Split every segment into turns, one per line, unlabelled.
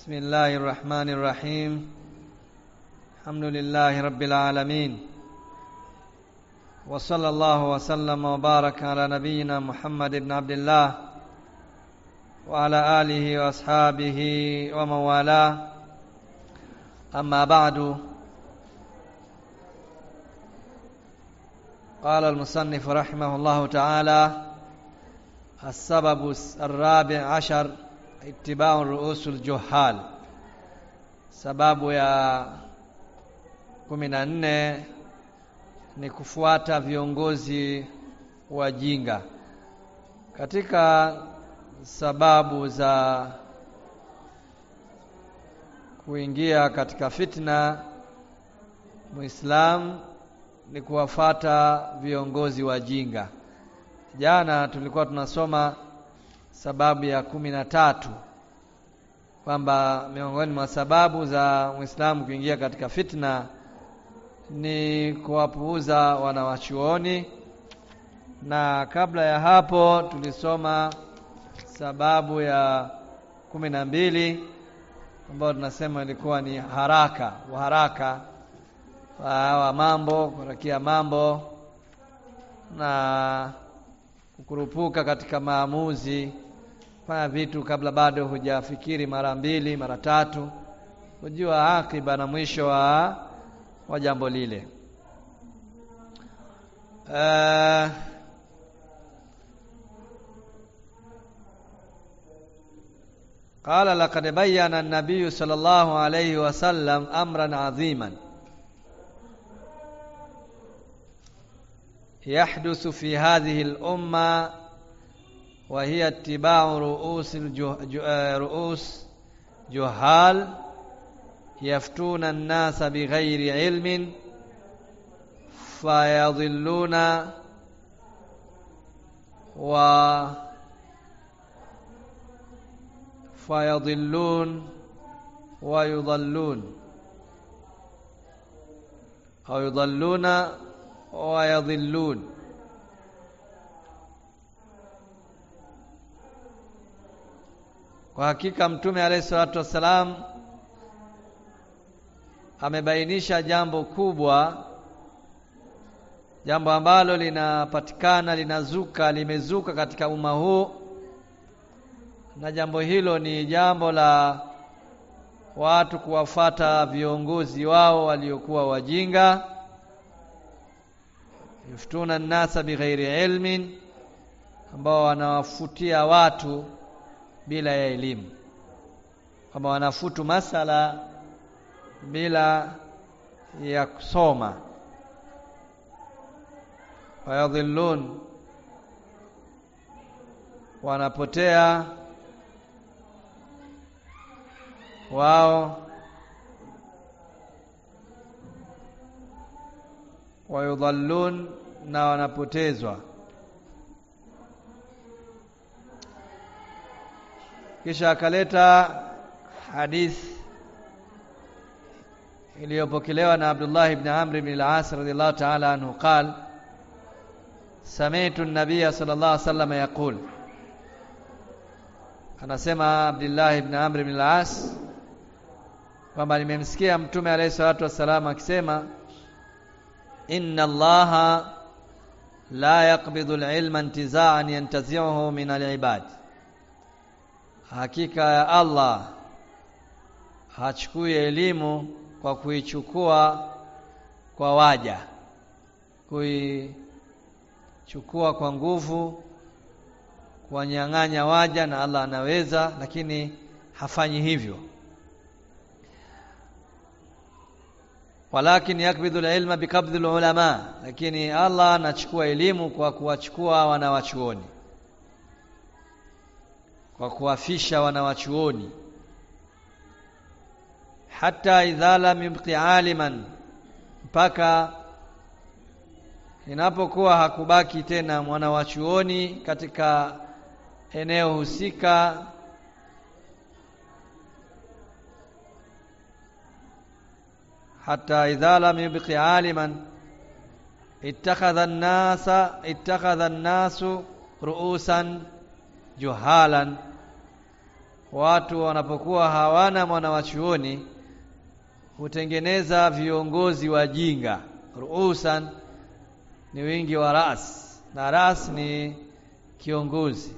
بسم الله الرحمن الرحيم الحمد لله رب العالمين وصلى الله وسلم وبارك على نبينا محمد بن عبد الله وعلى آله وأصحابه ومن والاه أما بعد قال المصنف رحمه الله تعالى السبب الرابع عشر اتباع رؤوس الجهال sababu ya kumi na nne ni kufuata viongozi wajinga katika sababu za kuingia katika fitna muislam ni kuwafata viongozi wajinga jana tulikuwa tunasoma sababu ya kumi na tatu kwamba miongoni mwa sababu za Muislamu kuingia katika fitna ni kuwapuuza wanawachuoni, na kabla ya hapo tulisoma sababu ya kumi na mbili ambayo tunasema ilikuwa ni haraka, uharaka wa mambo, kurakia mambo na kukurupuka katika maamuzi fanya vitu kabla bado hujafikiri mara mbili mara tatu, hujua akiba na mwisho wa, wa jambo lile. Uh, قال لقد بين النبي صلى الله عليه وسلم أمرا عظيما يحدث في هذه الأمة وهي اتباع رؤوس الجه... رؤوس جهال يفتون الناس بغير علم فيضلون و فيضلون ويضلون أو يضلون ويضلون Kwa hakika Mtume alayhi salatu wassalam amebainisha jambo kubwa, jambo ambalo linapatikana linazuka, limezuka katika umma huu, na jambo hilo ni jambo la watu kuwafata viongozi wao waliokuwa wajinga, yuftuna nnasa bighairi ilmin, ambao wanawafutia watu bila ya elimu, kwamba wanafutu masala bila ya kusoma. Wayadhillun, wanapotea wao. Wayudhallun, na wanapotezwa. kisha akaleta hadith iliyopokelewa na Abdullah ibn Amr ibn al-As radhiyallahu ta'ala anhu qal sami'tu an-nabiy sallallahu alayhi wasallam yaqul anasema Abdullah ibn Amr ibn al-As kwamba nimemsikia mtume alayhi salatu wassalam akisema inna allaha la yaqbidu al-ilma intiza'an yantazi'uhu min al-ibad Hakika ya Allah hachukui elimu kwa kuichukua kwa waja, kuichukua kwa nguvu, kuwanyang'anya waja, na Allah anaweza, lakini hafanyi hivyo. Walakin yakbidhu alilma bikabdhi alulama, lakini Allah anachukua elimu kwa kuwachukua wanawachuoni kwa kuwafisha wanawachuoni hata idha lam yubqi aliman, mpaka inapokuwa hakubaki tena mwanawachuoni katika eneo husika, hata idha lam yubqi aliman ittakhadha an-nasa ittakhadha an-nasu ru'usan juhalan watu wanapokuwa hawana mwana wa chuoni hutengeneza viongozi wajinga ruusan ni wingi wa ras na ras ni kiongozi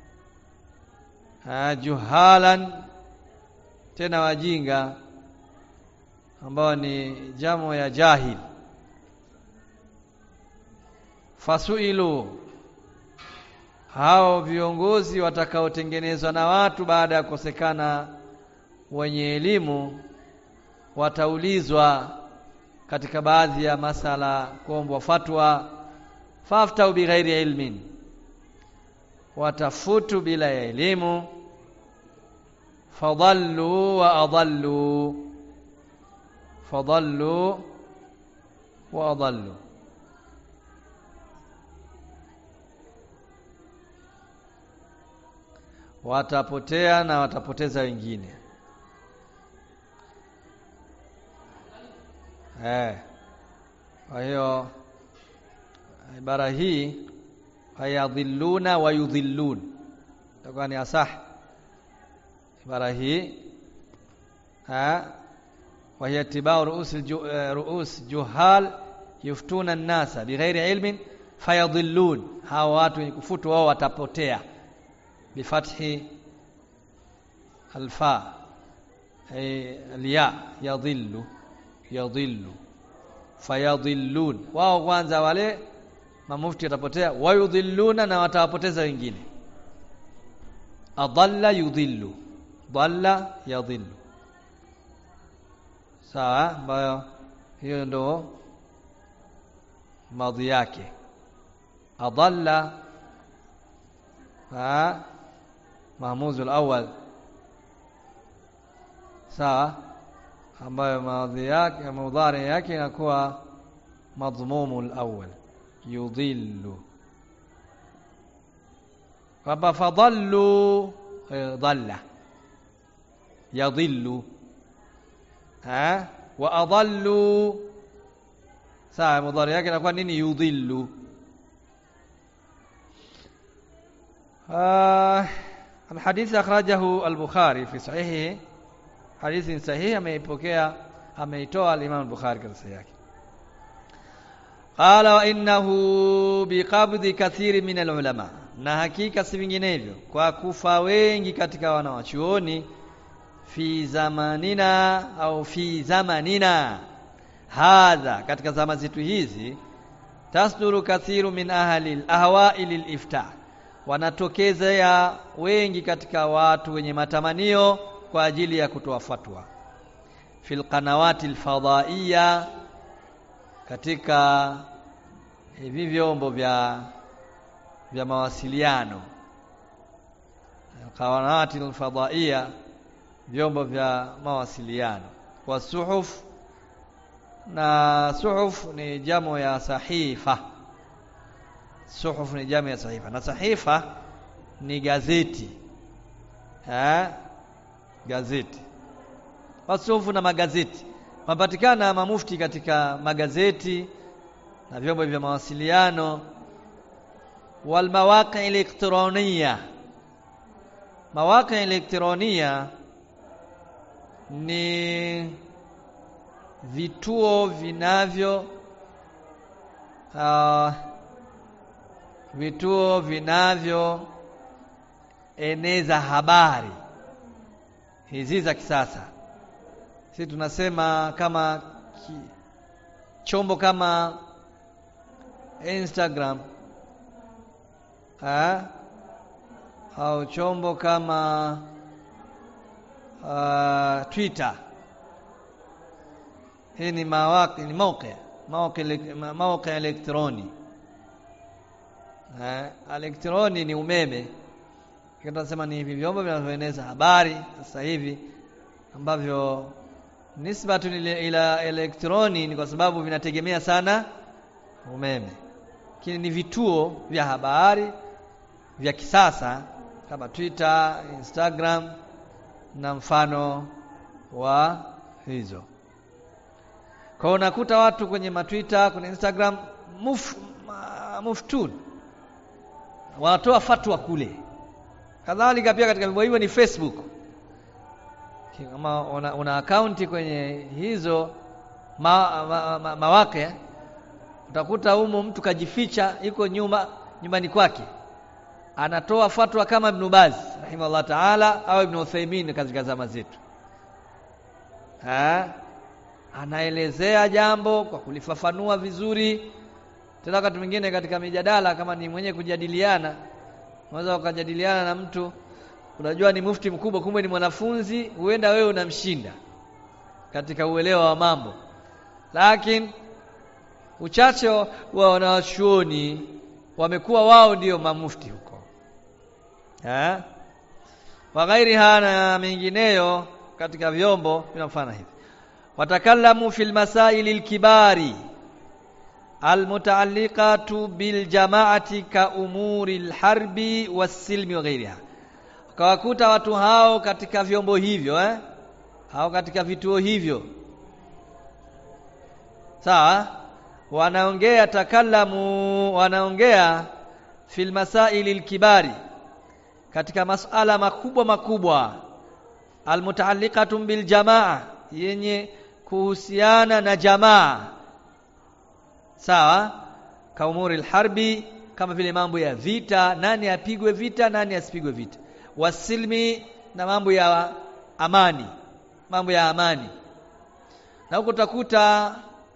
ha, juhalan tena wajinga ambao ni jamo ya jahil fasuilu hao viongozi watakaotengenezwa na watu baada ya kukosekana wenye elimu wataulizwa katika baadhi ya masala kuombwa fatwa faftau bighairi ilmin watafutu bila ya elimu fadallu wa adallu fadallu wa adallu watapotea na watapoteza wengine eh kwa hiyo ibara hii hayadhilluna wa yudhillun itakuwa ni asah ibara hii ha wa hiya tibau ruus ruus juhal yuftuna an-nasa bighairi ilmin fayadhillun hawa watu wenye kufutu wao watapotea bifathi alfa ay alya yadhillu yadhillu fayadhillun wao kwanza wale mamufti watapotea wayudhilluna na watawapoteza wengine adalla yudhillu dhalla yadhillu sawa ambayo hiyo ndo madhi yake adalla ha mahmuzu al-awwal sawa ambayo madhi yake mudhari yake inakuwa madhmumu al-awwal yudhillu kwamba fadallu dhalla yadhillu ha wa adallu sawa mudhari yake inakuwa nini yudhillu آه الحديث أخرجه البخاري في صحيحه حديث صحيح ameipokea ameitoa al-Imam al-Bukhari katika sahihi yake qala wa innahu biqabdi kathiri min al-ulama na hakika si vinginevyo kwa kufa wengi katika wanawachuoni fi zamanina au fi zamanina hadha katika zama zetu hizi tasduru kathiru min ahli al-ahwa'i lil-iftah wanatokezea wengi katika watu wenye matamanio kwa ajili ya kutoa fatwa fil qanawati alfadaiya katika hivi vyombo vya vya mawasiliano qanawati alfadaiya vyombo vya mawasiliano wa suhuf na suhuf ni jamo ya sahifa suhuf ni jamu ya sahifa na sahifa ni gazeti eh gazeti wasufu na magazeti mapatikana mamufti katika magazeti na vyombo vya mawasiliano wal mawaqi elektronia mawaqi elektronia ni vituo vinavyo uh, vituo vinavyo eneza habari hizi za kisasa sisi tunasema kama ki, chombo kama Instagram ha? au chombo kama uh, Twitter hii ni mawaqi ni mawqi mawqi mawqi elektroni eh elektroni ni umeme tunasema ni hivi vyombo vinavyoeneza habari sasa hivi ambavyo nisbatu ila elektroni ni kwa sababu vinategemea sana umeme lakini ni vituo vya habari vya kisasa kama Twitter, Instagram na mfano wa hizo. Kwa hiyo unakuta watu kwenye matwitter, kwenye Instagram muf, muftun wanatoa fatwa kule. Kadhalika pia katika mambo hivyo ni Facebook. kama una, una akaunti kwenye hizo ma, ma, ma, mawake utakuta humo mtu kajificha yuko nyuma nyumbani kwake anatoa fatwa kama Ibn Baz rahimahullah taala au Ibn Uthaymeen katika zama zetu ha? anaelezea jambo kwa kulifafanua vizuri tena wakati mwingine katika mijadala kama ni mwenye kujadiliana unaweza ukajadiliana na mtu unajua ni mufti mkubwa kumbe ni mwanafunzi huenda wewe unamshinda katika uelewa wa mambo lakini uchache wa wanachuoni wamekuwa wao ndio mamufti huko eh wa ghairiha na mengineyo katika vyombo vinafanya hivi watakallamu fil masaili lkibari almutaalliqatu biljamaati ka umuri lharbi wassilmi wa ghairiha ukawakuta watu hao katika vyombo hivyo eh? au katika vituo hivyo sawa wanaongea takallamu wanaongea fil masaili lkibari katika masala makubwa makubwa almutaalliqatu biljamaa yenye kuhusiana na jamaa sawa kaumuri lharbi kama vile mambo ya vita nani apigwe vita nani asipigwe vita wasilmi na mambo ya amani mambo ya amani na huko utakuta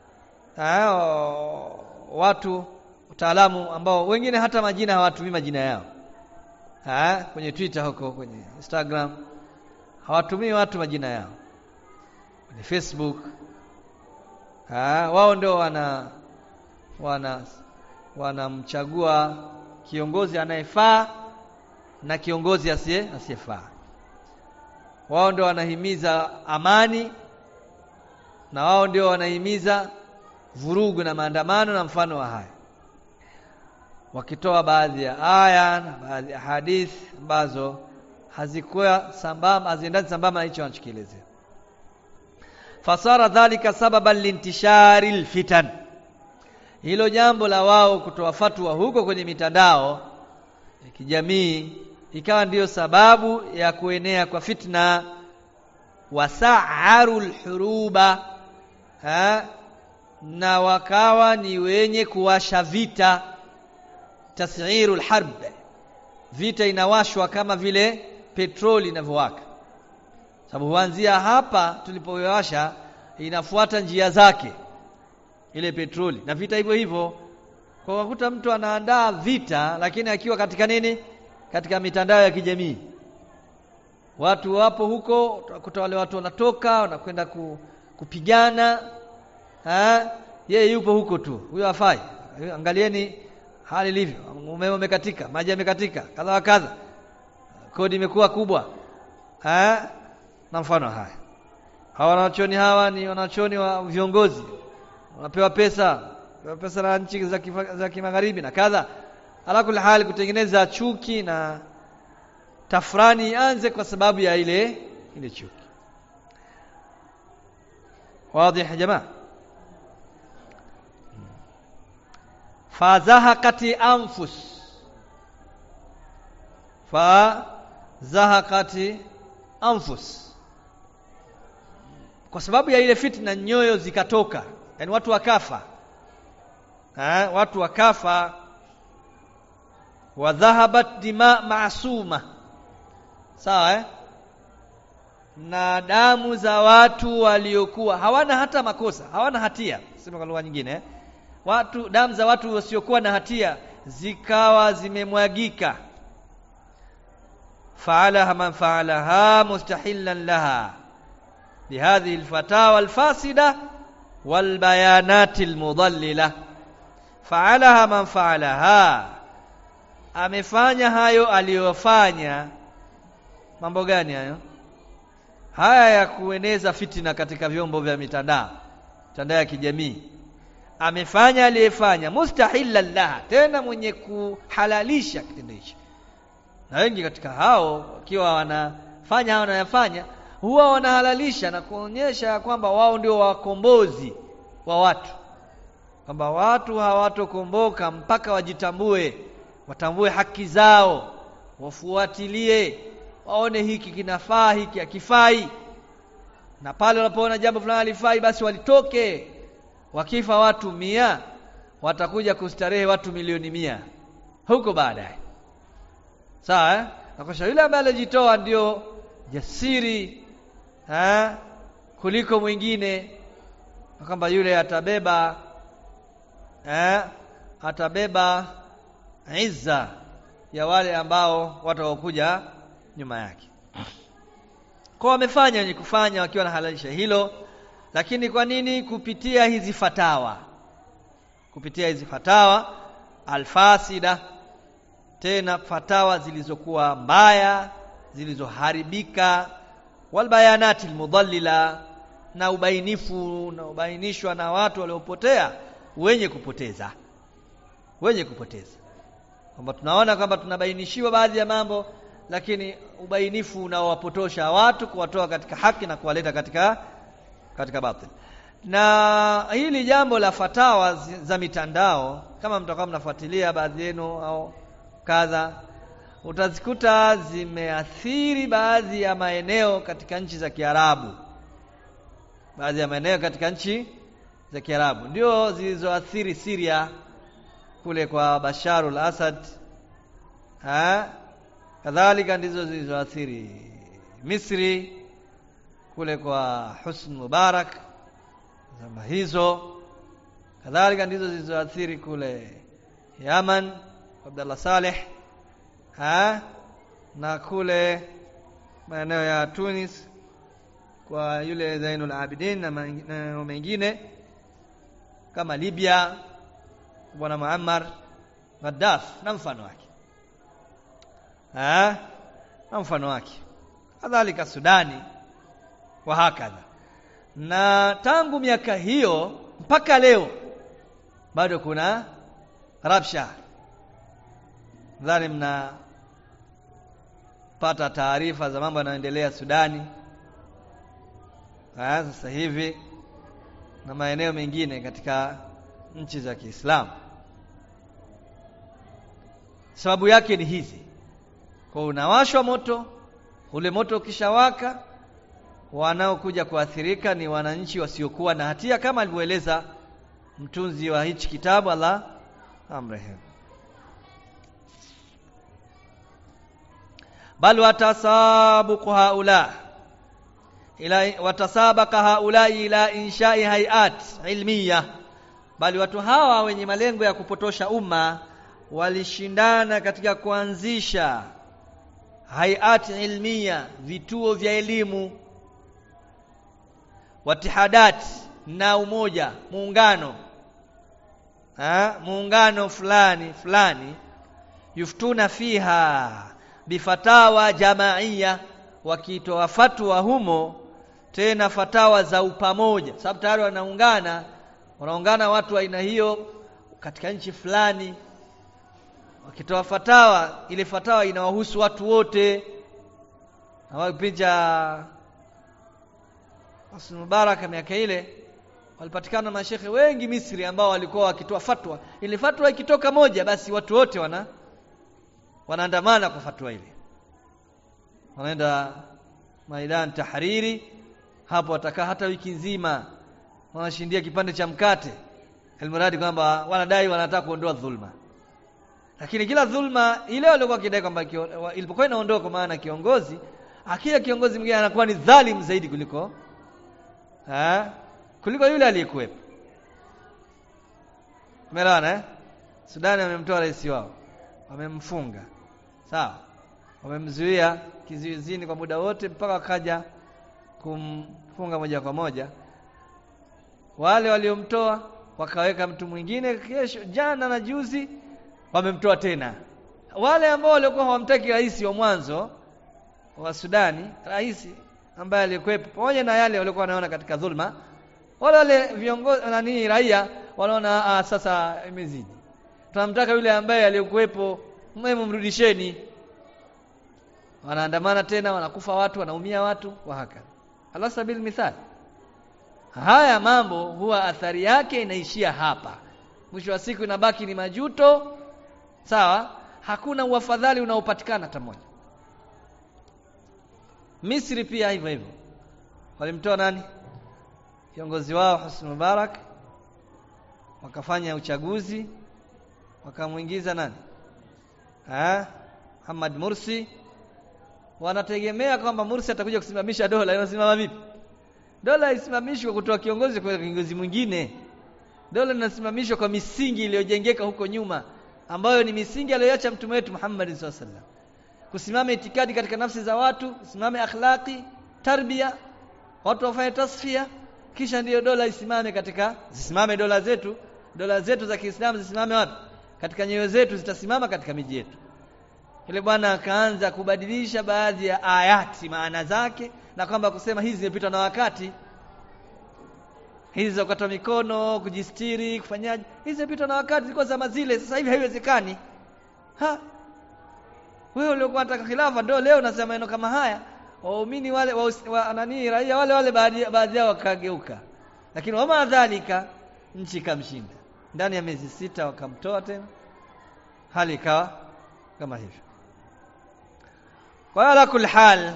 watu wataalamu ambao wengine hata majina hawatumii majina yao ha, kwenye Twitter huko kwenye Instagram hawatumii watu majina yao kwenye Facebook ha, wao ndio wana wana wanamchagua kiongozi anayefaa na kiongozi asiye asiyefaa wao ndio wanahimiza amani na wao ndio wanahimiza vurugu na maandamano na mfano wa haya wakitoa baadhi ya aya na baadhi ya hadithi ambazo hazikuwa sambamba haziendani sambamba na hicho wanachokielezea fasara dhalika sababan lintishari lfitan hilo jambo la wao kutoa fatwa huko kwenye mitandao ya kijamii ikawa ndiyo sababu ya kuenea kwa fitna wasaaru lhuruba na wakawa ni wenye kuwasha vita tas'iru lharb vita inawashwa kama vile petroli inavyowaka sababu huanzia hapa tulipowasha inafuata njia zake ile petroli na vita hivyo hivyo kwa wakuta mtu anaandaa vita lakini akiwa katika nini katika mitandao ya kijamii watu wapo huko utakuta wale watu wanatoka wanakwenda ku, kupigana ha? yeye yupo huko tu huyo hafai angalieni hali ilivyo umeme umekatika maji yamekatika kadha wa kadha kodi imekuwa kubwa ha? na mfano haya hawa wanachoni hawa ni wanachoni wa viongozi wanapewa pesa pewa pesa na nchi za, kifa, za kimagharibi na kadha ala kuli hali kutengeneza chuki na tafrani ianze kwa sababu ya ile ile chuki واضح يا جماعه فزهقت انفس فزهقت انفس kwa sababu ya ile fitna nyoyo zikatoka yani watu wakafa ha? watu wakafa wa dhahabat dima maasuma sawa eh? na damu za watu waliokuwa hawana hata makosa hawana hatia sema kwa lugha nyingine eh? watu damu za watu wasiokuwa na hatia zikawa zimemwagika faalaha man faalaha mustahillan laha bihadhihi alfatawa alfasida walbayanati almudallila faalaha man faalaha amefanya hayo aliyofanya mambo gani hayo haya ya kueneza fitina katika vyombo vya mitandao mitandao ya kijamii amefanya aliyefanya mustahillan laha tena mwenye kuhalalisha kitendo hicho na wengi katika hao wakiwa wanafanya hao wanayafanya huwa wanahalalisha na kuonyesha kwamba wao ndio wakombozi wa watu kwamba watu hawatokomboka mpaka wajitambue watambue haki zao wafuatilie waone hiki kinafaa hiki hakifai na pale wanapoona jambo fulani halifai basi walitoke wakifa watu mia watakuja kustarehe watu milioni mia huko baadaye sawa eh? na kwa yule ambaye alijitoa ndio jasiri eh? kuliko mwingine kwamba yule atabeba eh? atabeba izza ya wale ambao watakokuja nyuma yake kwa wamefanya wenye kufanya wakiwa na halalisha hilo lakini kwa nini kupitia hizi fatawa kupitia hizi fatawa alfasida tena fatawa zilizokuwa mbaya zilizoharibika walbayanati almudallila na ubainifu na ubainishwa na watu waliopotea wenye kupoteza wenye kupoteza kwamba tunaona kwamba tunabainishiwa baadhi ya mambo lakini ubainifu unaowapotosha watu kuwatoa katika haki na kuwaleta katika katika batil na hili jambo la fatawa za mitandao kama mtakuwa mnafuatilia baadhi yenu au kadha utazikuta zimeathiri baadhi ya maeneo katika nchi za Kiarabu baadhi ya maeneo katika nchi za Kiarabu ndio zilizoathiri Syria kule kwa Bashar al-Assad ha kadhalika ndizo zilizoathiri Misri kule kwa Husn Mubarak zama hizo kadhalika ndizo zilizoathiri kule Yaman Abdullah Saleh ha na kule maeneo ya Tunis kwa yule Zainul Abidin na maeneo mengine kama Libya bwana Muammar Gaddafi na mfano wake ha na mfano wake kadhalika Sudani wa hakadha na tangu miaka hiyo mpaka leo bado kuna rabsha nadhani mna pata taarifa za mambo yanayoendelea Sudani ha, sasa hivi na maeneo mengine katika nchi za Kiislamu sababu yake ni hizi kwa unawashwa moto ule moto ukishawaka wanaokuja kuathirika ni wananchi wasiokuwa na hatia kama alivyoeleza mtunzi wa hichi kitabu Allah amrehemu bal watasabuqu haula ila watasabaqa haula ila inshai hayat ilmiya bali watu hawa wenye malengo ya kupotosha umma walishindana katika kuanzisha hayat ilmiya vituo vya elimu watihadat na umoja muungano ha? muungano fulani fulani yuftuna fiha bifatawa jamaiya wakitoa fatwa humo tena fatawa za upamoja sababu tayari wanaungana wanaungana watu wa aina hiyo katika nchi fulani wakitoa fatawa ile fatawa inawahusu watu wote na kipindi cha Husni Mubarak miaka ile walipatikana mashekhe wengi Misri ambao walikuwa wakitoa fatwa ile fatwa ikitoka moja basi watu wote wana wanaandamana kwa fatwa ile wanaenda Maidan Tahariri hapo watakaa hata wiki nzima wanashindia kipande cha mkate almuradi kwamba wanadai wanataka kuondoa dhulma lakini kila dhulma ile walikuwa kidai kwamba ilipokuwa inaondoka kwa maana kiongozi akija kiongozi mwingine anakuwa ni dhalim zaidi kuliko ha? kuliko yule aliyekuwepo umeelewana eh Sudani wamemtoa rais wao wamemfunga sawa wamemzuia kizuizini kwa muda wote mpaka wakaja kumfunga moja kwa moja wale waliomtoa wakaweka mtu mwingine kesho jana na juzi wamemtoa tena wale ambao walikuwa hawamtaki rais wa mwanzo wa Sudani rais ambaye alikuwepo pamoja na yale walikuwa wanaona katika dhulma wale wale viongozi nani raia wanaona ah, sasa imezidi tunamtaka yule ambaye aliyekuwepo mwemu mrudisheni wanaandamana tena wanakufa watu wanaumia watu wa haka ala sabil mithal haya mambo huwa athari yake inaishia hapa mwisho wa siku inabaki ni majuto sawa hakuna uafadhali unaopatikana hata moja Misri pia hivyo hivyo walimtoa nani kiongozi wao Husni Mubarak wakafanya uchaguzi wakamwingiza nani ha Muhammad Mursi wanategemea kwamba Mursi atakuja kusimamisha dola inasimama vipi dola isimamishwe kutoa kiongozi kwa kiongozi mwingine dola linasimamishwa kwa misingi iliyojengeka huko nyuma ambayo ni misingi aliyoacha mtume wetu Muhammad sallallahu alaihi wasallam kusimama itikadi katika nafsi za watu kusimame akhlaqi tarbia watu wafanye tasfia kisha ndiyo dola isimame katika zisimame dola zetu dola zetu za Kiislamu zisimame wapi katika nyoyo zetu zitasimama katika miji yetu yule bwana akaanza kubadilisha baadhi ya ayati maana zake na kwamba kusema hizi zimepitwa na wakati hizi za kukata mikono kujistiri kufanyaje hizi zimepitwa na wakati zilikuwa zama zile sasa hivi haiwezekani ha wewe uliokuwa unataka khilafa ndio leo unasema maneno kama haya waumini wale wa, wa nani raia wale wale baadhi baadhi yao wakageuka lakini wama dhalika nchi ikamshinda ndani ya miezi sita wakamtoa tena hali ikawa kama hivyo kwa ala kul hal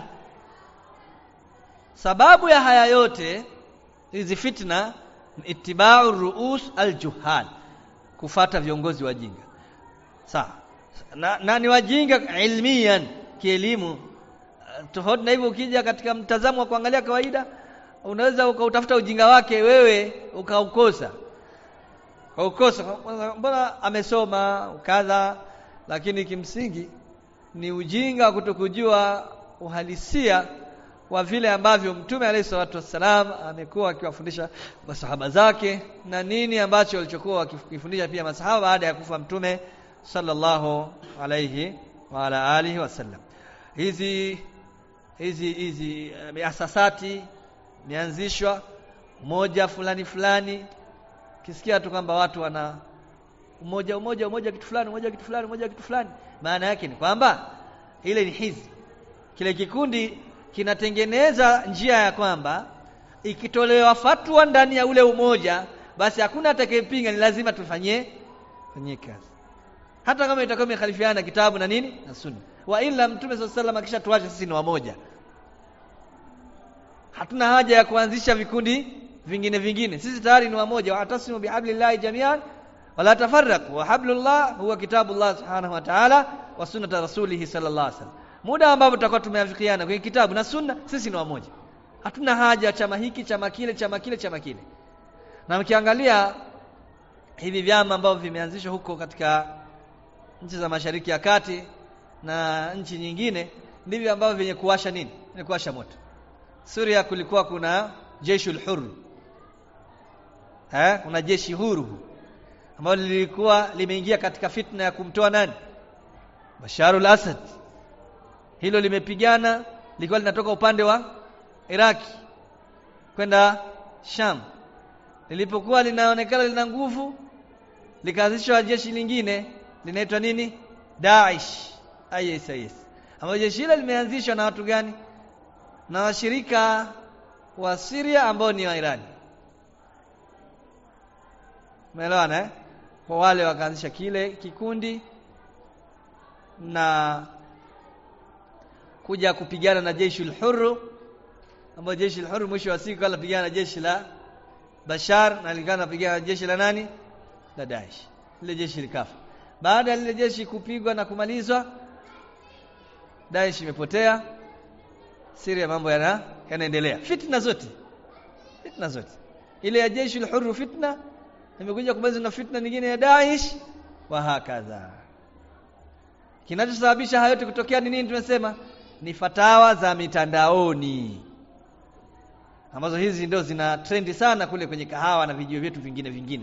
sababu ya haya yote hizi fitna itibau ruus aljuhal kufata viongozi wajinga sawa na, na ni wajinga ilmian kielimu tofauti na hivyo ukija katika mtazamo wa kuangalia kawaida unaweza ukautafuta ujinga wake wewe ukaukosa ukaukosa mbona amesoma kadha lakini kimsingi ni ujinga wa kutokujua uhalisia wa vile ambavyo mtume alayhi salatu wassalam amekuwa akiwafundisha masahaba zake na nini ambacho walichokuwa wakifundisha pia masahaba baada ya kufa mtume sallallahu alayhi wa ala alihi wasallam hizi hizi hizi miasasati mianzishwa moja fulani fulani kisikia tu kwamba watu wana umoja umoja umoja kitu fulani umoja kitu fulani umoja kitu fulani maana yake ni kwamba ile ni hizi kile kikundi kinatengeneza njia ya kwamba ikitolewa fatwa ndani ya ule umoja basi hakuna atakayepinga ni lazima tufanyie fanyie kazi hata kama itakuwa imekhalifiana kitabu na nini na sunna wa ila mtume swalla sallam akishatuacha sisi ni wamoja hatuna haja ya kuanzisha vikundi vingine vingine sisi tayari ni wamoja watasimu bihablillahi jamian wala tafarraqu wa hablullah huwa kitabullah subhanahu wa ta'ala wa sunnat rasulih sallallahu alaihi wasallam muda ambapo tutakuwa tumeafikiana kwenye kitabu na sunna sisi ni wamoja hatuna haja chama hiki chama kile chama kile chama kile na mkiangalia hivi vyama ambavyo vimeanzishwa huko katika nchi za mashariki ya kati na nchi nyingine ndivyo ambavyo vyenye kuwasha nini vyenye kuwasha moto Suria kulikuwa kuna jeshul hur eh kuna jeshi huru ambalo lilikuwa limeingia katika fitna ya kumtoa nani Basharul Asad hilo limepigana lilikuwa linatoka upande wa Iraki kwenda Sham lilipokuwa linaonekana lina nguvu likaanzishwa jeshi lingine linaitwa nini Daesh ISIS ambapo jeshi hilo limeanzishwa na watu gani na washirika wa Syria ambao ni wa Irani Umeelewana eh? Kwa wale wakaanzisha kile kikundi na kuja kupigana na jeshi al-Hurr ambao jeshi al-Hurr mwisho wa siku alipigana na jeshi la Bashar na likana napigana na jeshi la nani? La Daesh. Lile jeshi likafa. Baada ya lile jeshi kupigwa na kumalizwa Daesh imepotea. Syria mambo yana yanaendelea. Fitna zote. Fitna zote. Ile ya jeshi al-Hurr fitna imekuja kumaliza na fitna nyingine ya Daesh wa hakadha. Kinachosababisha hayo yote kutokea ni nini tumesema? Ni fatawa za mitandaoni. Ambazo hizi ndio zina trendi sana kule kwenye kahawa na vijio vyetu vingine vingine.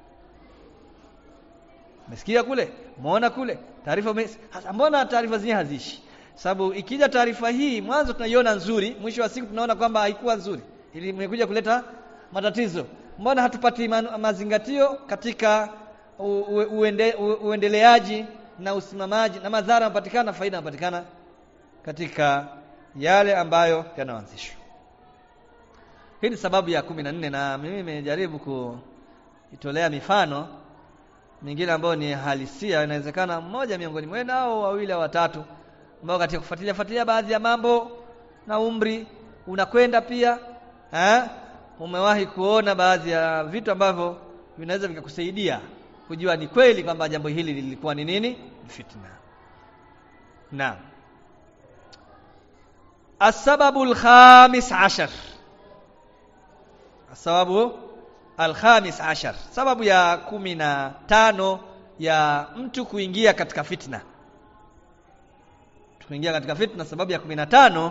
Umesikia kule? Umeona kule? Taarifa mbona taarifa zenyewe hazishi? Sababu ikija taarifa hii mwanzo tunaiona nzuri, mwisho wa siku tunaona kwamba haikuwa nzuri. Ili imekuja kuleta matatizo. Mbona hatupati ma mazingatio katika uende, uendeleaji na usimamaji na madhara yanapatikana faida yanapatikana katika yale ambayo yanaanzishwa. Hii ni sababu ya kumi na nne na mimi nimejaribu kuitolea mifano mingine ambayo ni halisia, inawezekana mmoja miongoni mwenu au wawili au watatu ambao katika kufuatilia fuatilia baadhi ya mambo na umri unakwenda pia eh umewahi kuona baadhi ya vitu ambavyo vinaweza vikakusaidia kujua ni kweli kwamba jambo hili lilikuwa ni nini fitna naam السبب الخامس عشر السبب الخامس عشر sababu ya kumi na tano ya mtu kuingia katika fitna kuingia katika fitna sababu ya kumi na tano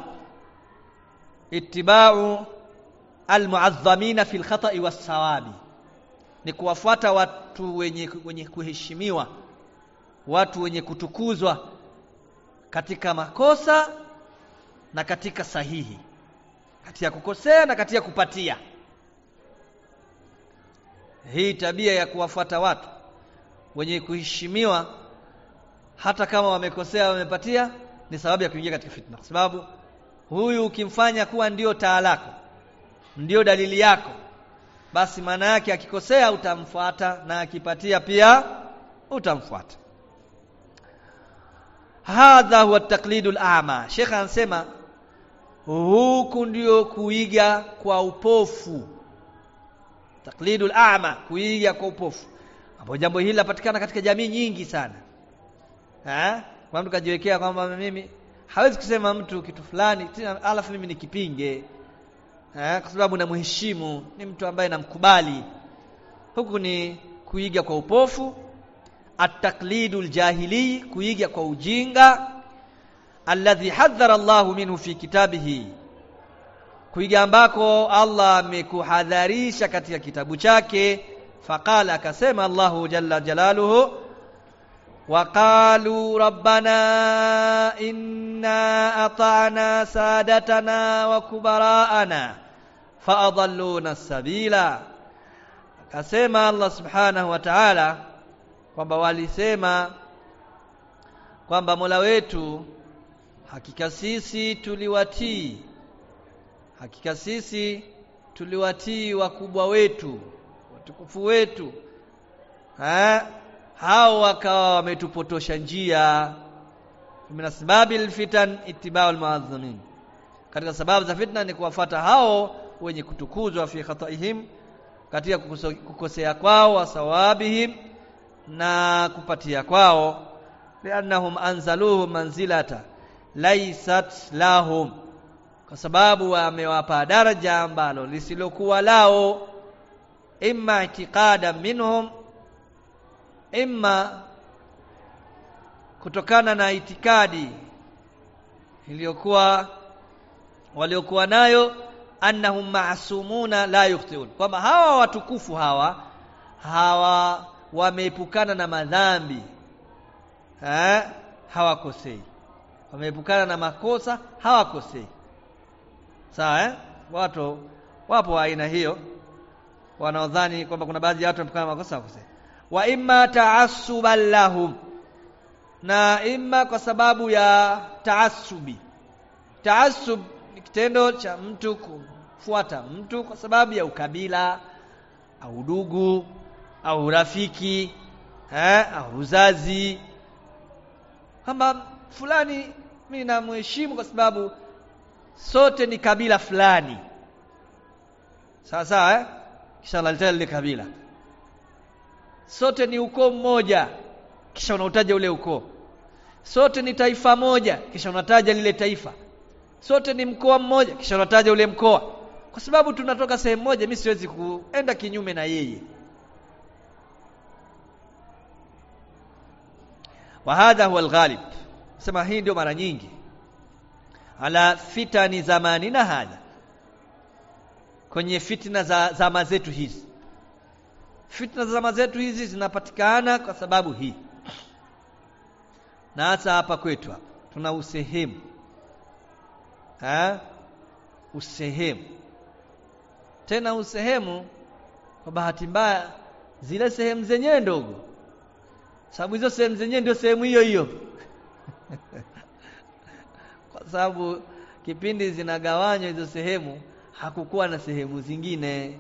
ittiba'u almu'azzamina fil khata'i was-sawabi ni kuwafuata watu wenye wenye kuheshimiwa watu wenye kutukuzwa katika makosa na katika sahihi katika kukosea na katika kupatia hii tabia ya kuwafuata watu wenye kuheshimiwa hata kama wamekosea wamepatia ni sababu ya kuingia katika fitna kwa sababu huyu ukimfanya kuwa ndio taa lako ndio dalili yako basi maana yake akikosea utamfuata na akipatia pia utamfuata hadha huwa taqlidu al-a'ma Sheikh anasema huku ndio kuiga kwa upofu taqlidu al-a'ma kuiga kwa upofu ambapo jambo hili lapatikana katika jamii nyingi sana eh kwa mtu kajiwekea kwamba mimi hawezi kusema mtu kitu fulani tena alafu mimi nikipinge eh kwa sababu namheshimu ni mtu ambaye namkubali huku ni kuiga kwa upofu at-taqlidu al-jahili kuiga kwa ujinga alladhi hadhara Allahu minhu fi kitabihi kuiga ambako Allah amekuhadharisha katika kitabu chake faqala akasema Allahu jalla jalaluhu وقالوا ربنا إنا أطعنا سادتنا وكبراءنا فأضلونا السبيل akasema Allah subhanahu wa ta'ala kwamba walisema kwamba Mola wetu hakika sisi tuliwatii hakika sisi tuliwatii wakubwa wetu watukufu wetu ha? hao wakawa wametupotosha njia min asbabil fitan ittiba'u almu'azzimin katika sababu za fitna ni kuwafata hao wenye kutukuzwa fi khataihim katika kukosea kwao wasawabihim na kupatia kwao liannahum anzaluhu manzilata laysat lahum kwa sababu wamewapa daraja ambalo lisilokuwa lao imma itiqada minhum imma kutokana na itikadi iliyokuwa waliokuwa nayo annahum ma'sumuna la yukhtiun kwamba hawa watukufu hawa hawa wameepukana na madhambi eh hawakosei wameepukana na makosa hawakosei sawa eh watu wapo wa aina hiyo wanaodhani kwamba kuna baadhi ya watu wamepukana na makosa hawakosei wa imma taassuban lahum na imma kwa sababu ya taassubi taassub ni kitendo cha mtu kufuata mtu kwa sababu ya ukabila au udugu au urafiki eh, au uzazi kwamba fulani mimi namheshimu kwa sababu sote ni kabila fulani sawa sawa eh? kisha unalitaja lile kabila sote ni ukoo mmoja kisha unautaja ule ukoo sote ni taifa moja kisha unataja lile taifa sote ni mkoa mmoja kisha unataja ule mkoa kwa sababu tunatoka sehemu moja mimi siwezi kuenda kinyume na yeye wa hadha huwa alghalib sema hii ndio mara nyingi ala fitani zamanina hadha kwenye fitna za zama zetu hizi fitna za zama zetu hizi zinapatikana kwa sababu hii na hasa hapa kwetu hapa tuna usehemu ha? usehemu tena usehemu kwa bahati mbaya zile sehemu zenyewe ndogo sababu hizo sehemu zenyewe ndio sehemu hiyo hiyo kwa sababu kipindi zinagawanywa hizo sehemu hakukuwa na sehemu zingine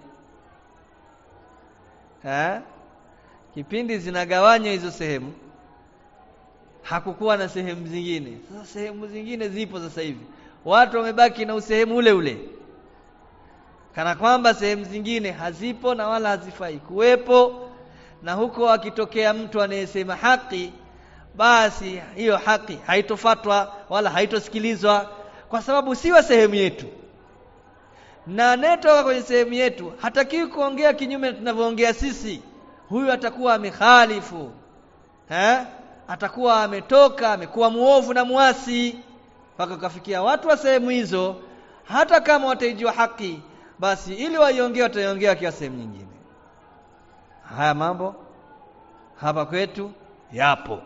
ha? kipindi zinagawanywa hizo sehemu hakukuwa na sehemu zingine sasa sehemu zingine zipo sasa hivi watu wamebaki na usehemu ule ule kana kwamba sehemu zingine hazipo na wala hazifai kuwepo na huko akitokea mtu anayesema haki basi hiyo haki haitofatwa wala haitosikilizwa kwa sababu siwa sehemu yetu na anayetoka kwenye sehemu yetu hatakiwi kuongea kinyume na tunavyoongea sisi huyu atakuwa amekhalifu eh atakuwa ametoka amekuwa muovu na muasi mpaka kafikia watu wa sehemu hizo hata kama wataijua haki basi ili waiongee wataiongea kwa sehemu nyingine haya mambo hapa kwetu yapo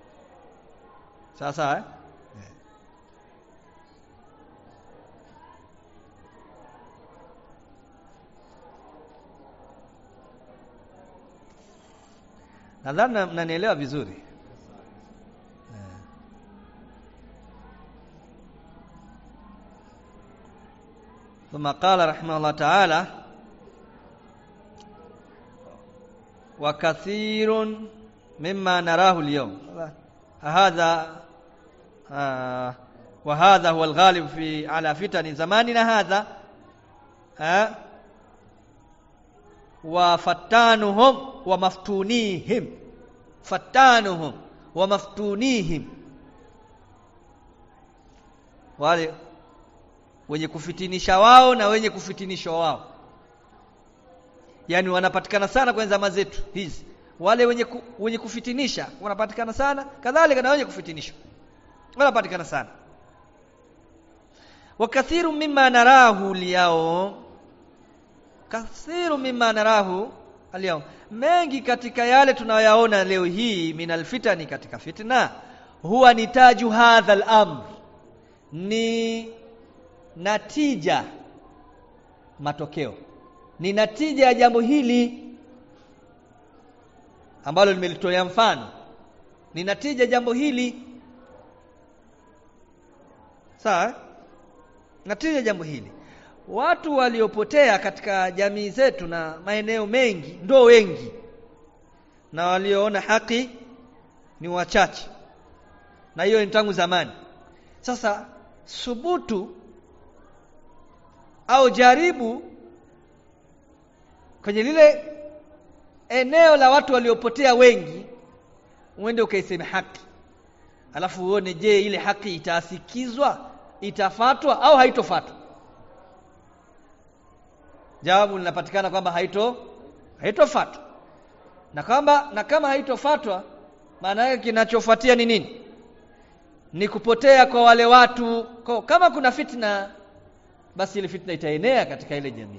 sasa eh? nadhani mnanielewa vizuri ثم قال رحمه الله تعالى وكثير مما نراه اليوم هذا آه وهذا هو الغالب في على فتن زماننا هذا آه وفتانهم ومفتونيهم فتانهم ومفتونيهم wale wenye kufitinisha wao na wenye kufitinishwa wao yani wanapatikana sana kwenye zama zetu hizi wale wenye ku, wenye kufitinisha wanapatikana sana kadhalika na wenye kufitinishwa wanapatikana sana wakathiru mimma narahu liyao kathiru mimma narahu alyawm mengi katika yale tunayoyaona leo hii minal fitani katika fitna huwa nitaju hadha al-amr ni natija matokeo ni natija ya jambo hili ambalo nimelitolea mfano ni natija jambo hili sawa natija jambo hili watu waliopotea katika jamii zetu na maeneo mengi ndo wengi na walioona haki ni wachache na hiyo ni tangu zamani sasa subutu au jaribu kwenye lile eneo la watu waliopotea wengi uende ukaiseme haki alafu uone je ile haki itaasikizwa itafatwa au haitofatwa jawabu linapatikana kwamba haito haitofatwa na kwamba na kama haitofatwa maana yake kinachofuatia ni nini ni kupotea kwa wale watu kwa, kama kuna fitna basi ile fitna itaenea katika ile jamii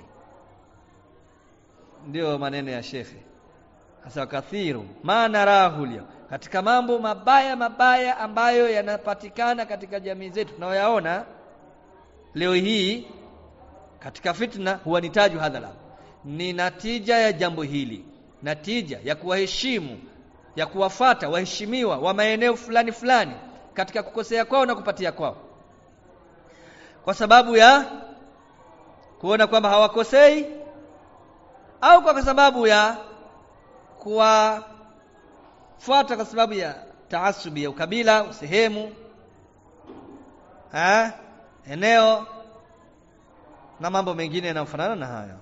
ndio maneno ya shekhe hasa kathiru maana rahulia katika mambo mabaya mabaya ambayo yanapatikana katika jamii zetu tunayoyaona leo hii katika fitna huwa nitaju hadhala ni natija ya jambo hili natija ya kuwaheshimu ya kuwafata waheshimiwa wa maeneo fulani fulani katika kukosea kwao na kupatia kwao kwa sababu ya kuona kwamba hawakosei au kwa sababu ya kuwafuata kwa sababu ya taasubi ya ukabila sehemu ha? eneo na mambo mengine yanayofanana na hayo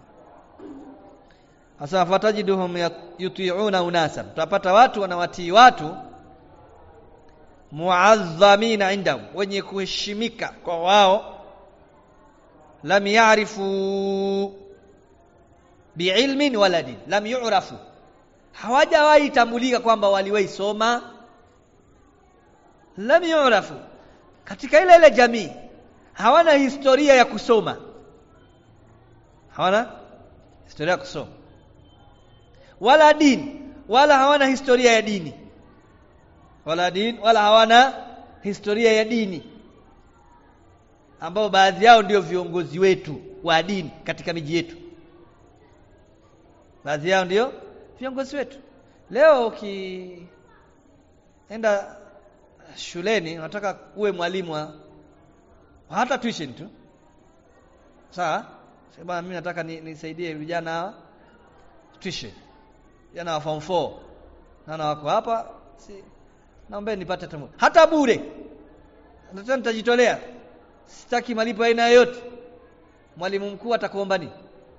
hasa fatajiduhum yuti'una unasan tutapata watu wanawatii watu muazzamina indahum wenye kuheshimika kwa wao lam ya'rifu biilmin wala din lam yu'rafu hawajawahi tambulika kwamba waliwahi soma lam yu'rafu katika ile ile jamii hawana historia ya kusoma hawana historia ya kusoma wala dini wala hawana historia ya dini wala dini wala hawana historia ya dini ambao baadhi yao ndio viongozi wetu wa dini katika miji yetu baadhi yao ndio viongozi wetu leo ukienda shuleni unataka uwe mwalimu wa hata tuition tu sawa sema mimi nataka nisaidie ni vijana hawa tuition vijana wa form 4 naona wako hapa si naomba nipate hata hata bure nataka nitajitolea sitaki malipo aina yoyote mwalimu mkuu atakuomba nini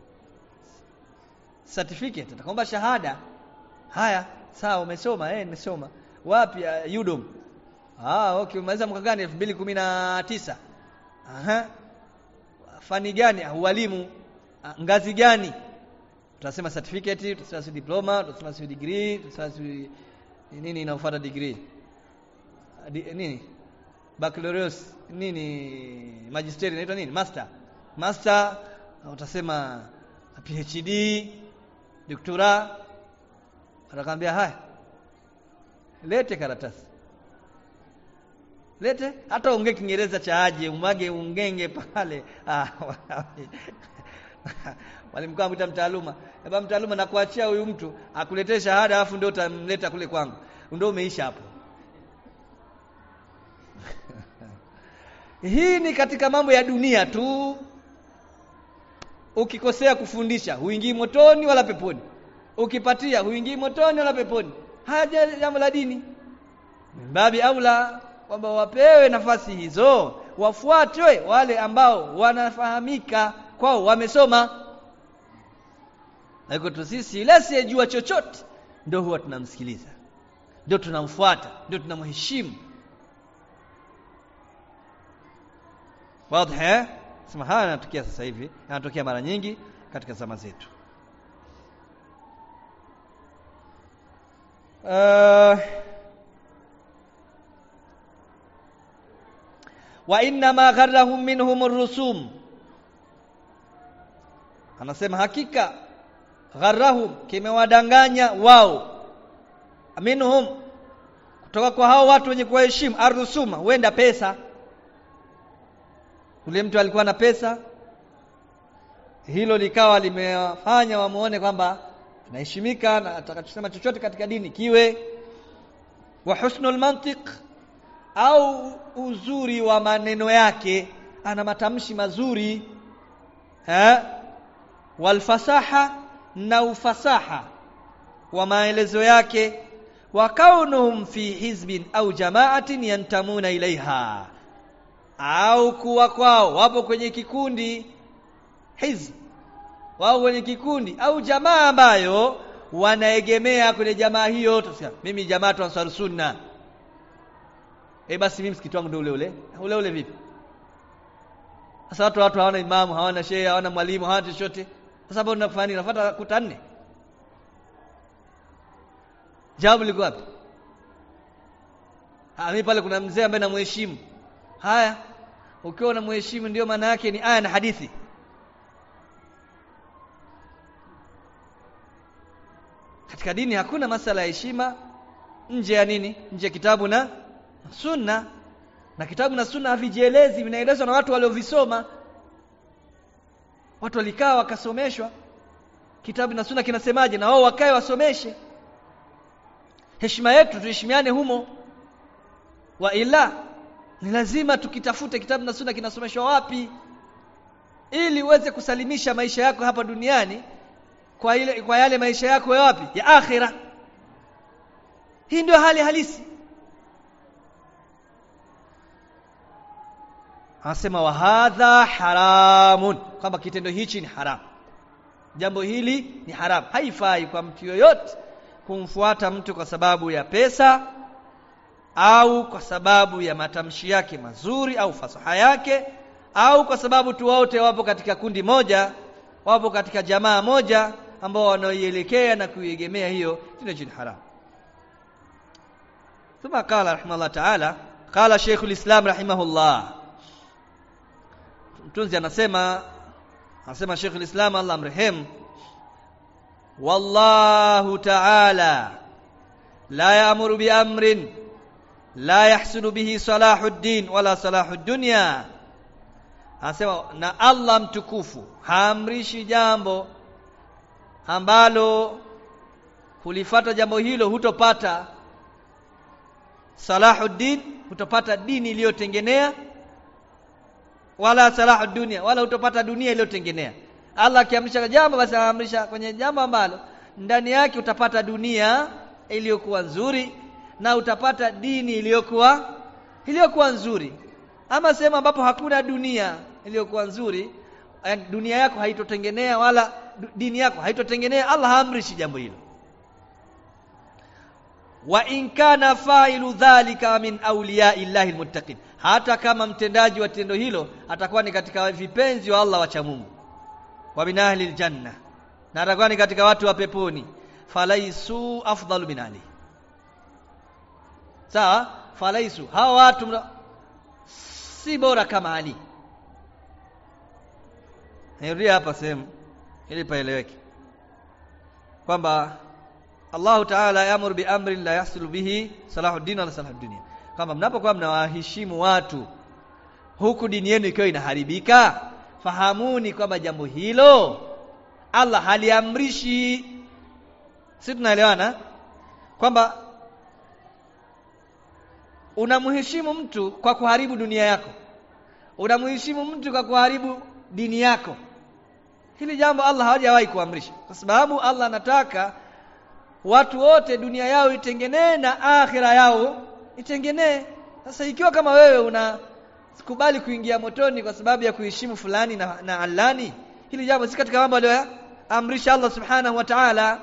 certificate atakwamba shahada haya sawa umesoma eh nimesoma wapi uh, Udom ah okay umaliza mwaka gani 2019 aha fani gani ualimu ngazi gani tutasema certificate tutasema si diploma tutasema si degree tutasema si nini inafuata degree Di, nini baccalaureus nini magister inaitwa nini master master utasema PhD doktora atakwambia haya lete karatasi lete hata unge kiingereza cha aje umage ungenge pale ah mwalimu wangu mta mtaaluma baba mtaaluma nakuachia huyu mtu akuletee shahada alafu ndio utamleta kule kwangu ndio umeisha hapo hii ni katika mambo ya dunia tu ukikosea kufundisha huingii motoni wala peponi ukipatia huingii motoni wala peponi haja jambo la dini mbabi aula kwamba wapewe nafasi hizo wafuatwe wale ambao wanafahamika kwao wamesoma Haiko tu sisi yule asiyejua chochote ndio huwa tunamsikiliza. Ndio tunamfuata, ndio tunamheshimu. Wazi eh? Sema haya yanatokea sasa hivi, yanatokea mara nyingi katika zama zetu. Uh, wa inna ma gharrahum minhum ar-rusum anasema hakika gharrahum kimewadanganya wao minhum kutoka kwa hao watu wenye kuwaheshimu arrusuma huenda pesa ule mtu alikuwa na pesa hilo likawa limewafanya wamuone kwamba anaheshimika na atakachosema chochote katika dini kiwe wa husnul mantiq au uzuri wa maneno yake ana matamshi mazuri eh walfasaha na ufasaha wa maelezo yake wa kaunuhum fi hizbin au jamaatin yantamuna ilaiha au kuwa kwao wapo kwenye kikundi hizb wao kwenye kikundi au jamaa ambayo wanaegemea kwenye jamaa hiyo tusia mimi jamaa tu ansar sunna eh basi mimi msikiti wangu ndio ule ule ule ule vipi sasa watu watu hawana imamu hawana shehe hawana mwalimu hawana chochote sasa hapo unafanya nini unafuata kuta nne jawabu liko wapi ah mimi pale kuna mzee ambaye namheshimu haya ukiwa unamheshimu ndio maana yake ni aya na hadithi katika dini hakuna masala ya heshima nje ya nini nje ya kitabu na sunna na kitabu na sunna havijielezi vinaelezwa na watu waliovisoma watu walikaa wakasomeshwa kitabu na sunna kinasemaje na wao wakae wasomeshe heshima yetu tuheshimiane humo wa ila ni lazima tukitafute kitabu na sunna kinasomeshwa wapi ili uweze kusalimisha maisha yako hapa duniani kwa ile kwa yale maisha yako ya wapi ya akhira hii ndio hali halisi anasema wa hadha haramun kwamba kitendo hichi ni haramu jambo hili ni haramu haifai kwa mtu yoyote kumfuata mtu kwa sababu ya pesa au kwa sababu ya matamshi yake mazuri au fasaha yake au kwa sababu tu wote wapo katika kundi moja wapo katika jamaa moja ambao wanaoielekea na kuiegemea hiyo kitendo cha haram ثم قال رحمه الله تعالى قال شيخ الإسلام رحمه الله mtunzi anasema anasema Sheikh al-Islam Allah mrehemu wallahu ta'ala la ya'muru bi amrin la yahsulu bihi salahu ad-din wala salahu ad-dunya anasema na Allah mtukufu haamrishi jambo ambalo kulifata jambo hilo hutopata salahuddin hutopata dini iliyotengenea wala salahu dunia wala utopata dunia iliyotengenea Allah akiamrisha jambo basi anaamrisha kwenye jambo ambalo ndani yake utapata dunia iliyokuwa nzuri na utapata dini iliyokuwa iliyokuwa nzuri ama sehemu ambapo hakuna dunia iliyokuwa nzuri dunia yako haitotengenea wala dini yako haitotengenea Allah haamrishi jambo hilo wa in kana fa'ilu dhalika min awliya illahi almuttaqin hata kama mtendaji wa tendo hilo atakuwa ni katika vipenzi wa Allah wacha Mungu wa min ahli aljanna na atakuwa ni katika watu wa peponi falaisu afdalu min ali sawa falaisu hawa watu mra... si bora kama Ali nirudia hapa sehemu ili paeleweke kwamba Allah Ta'ala yamuru bi amrin la yahsulu bihi salahuddin wala salahu dunia kama mnapokuwa mnawaheshimu watu huku dini yenu ikiwa inaharibika fahamuni kwamba jambo hilo Allah haliamrishi si tunaelewana kwamba unamheshimu mtu kwa kuharibu dunia yako unamheshimu mtu kwa kuharibu dini yako hili jambo Allah hajawahi kuamrisha kwa sababu Allah anataka watu wote dunia yao itengenee na akhira yao itengenee sasa ikiwa kama wewe unakubali kuingia motoni kwa sababu ya kuheshimu fulani na, na alani hili jambo si katika mambo aliyoamrisha Allah subhanahu wa ta'ala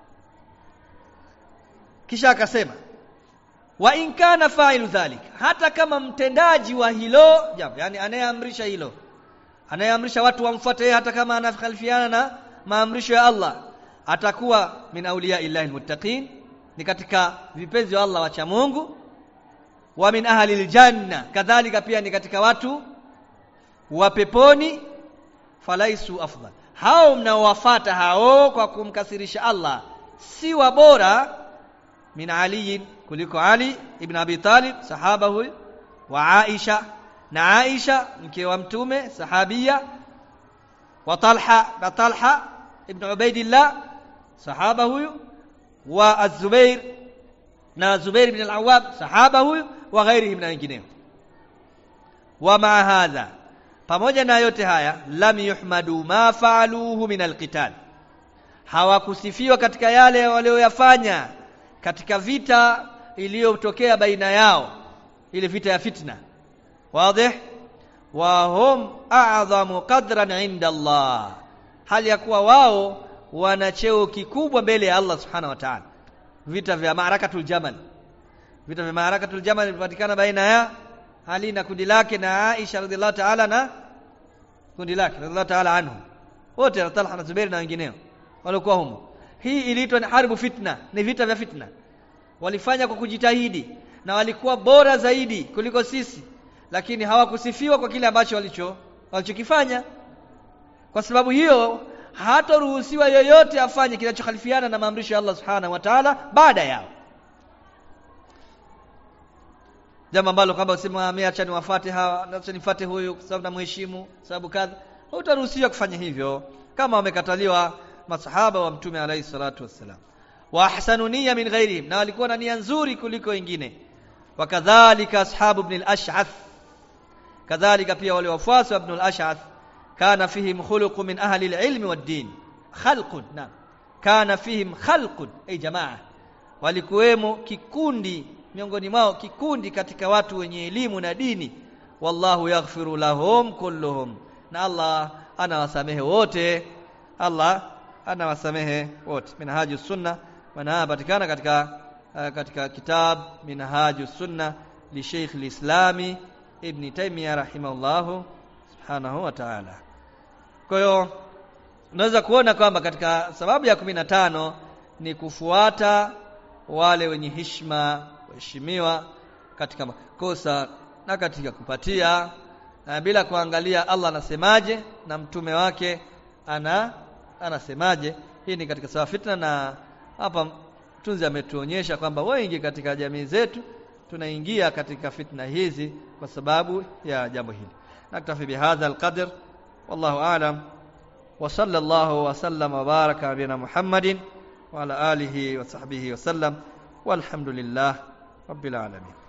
kisha akasema wa in kana fa'ilu dhalik hata kama mtendaji wa hilo jambo yani anayeamrisha hilo anayeamrisha watu wamfuate hata kama anakhalifiana na maamrisho ya Allah atakuwa min awliya illahi almuttaqin ni katika vipenzi wa Allah wacha Mungu wa min ahli aljanna kadhalika pia ni katika watu wa peponi falaisu afdal hao mnaowafata hao kwa kumkasirisha Allah si wa bora min Ali kuliko Ali ibn Abi Talib sahaba huyu wa Aisha na Aisha mke wa mtume sahabia wa Talha na Talha ibn Ubaidillah sahaba huyu wa Az-Zubair na Zubair ibn al-Awwab sahaba huyu wa ghairihi na wengineo wa ma hadha pamoja na yote haya lam yuhmadu ma faaluhu min alqital hawakusifiwa katika yale walioyafanya katika vita iliyotokea baina yao ile vita ya fitna wazi wa hum a'zamu qadran 'inda Allah hali ya kuwa wao wana cheo kikubwa mbele ya Allah subhanahu wa ta'ala vita vya Marakatul Jamal vita vya Marakatul Jamal vilipatikana baina ya Ali na kundi lake na Aisha radhiallahu ta'ala na kundi lake radhiallahu ta'ala anhu wote Talha na Zubair na wengineo walikuwa humo hii iliitwa ni harbu fitna ni vita vya fitna walifanya kwa kujitahidi na walikuwa bora zaidi kuliko sisi lakini hawakusifiwa kwa kile ambacho walicho walichokifanya kwa sababu hiyo hataruhusiwa yoyote afanye kinachokhalifiana na maamrisho ya Allah subhanahu wa ta'ala baada yao jambo ambalo kwamba usema mimi acha niwafate hawa acha nifuate huyu kwa sababu namheshimu sababu kadha hutaruhusiwa kufanya hivyo kama wamekataliwa masahaba wa mtume alayhi salatu wassalam wa ahsanu niyya min ghairihim na walikuwa na nia nzuri kuliko wengine wakadhalika ashabu ibn al-ash'ath kadhalika pia wale wafuasi wa ibn al-ash'ath kana fihim khuluqu min ahli al-ilm wad-din khalqun na kana fihim khalqun ay jamaa walikuwemo kikundi miongoni mwao kikundi katika watu wenye elimu na dini wallahu yaghfiru lahum kulluhum na Allah anawasamehe wote Allah anawasamehe wote minhajus sunna wanapatikana katika uh, katika kitab minhajus sunna li Sheikh al-Islami Ibn Taymiyyah rahimahullah subhanahu wa ta'ala kwa hiyo unaweza kuona kwamba katika sababu ya 15 ni kufuata wale wenye heshima waheshimiwa katika makosa na katika kupatia na bila kuangalia Allah anasemaje na mtume wake ana anasemaje hii ni katika sawa fitna na hapa mtunzi ametuonyesha kwamba wengi katika jamii zetu tunaingia katika fitna hizi kwa sababu ya jambo hili naktafi bihadha alqadr wallahu a'lam wa sallallahu wa sallama wa baraka ala muhammadin wa ala alihi wa sahbihi wa sallam walhamdulillah rabbil alamin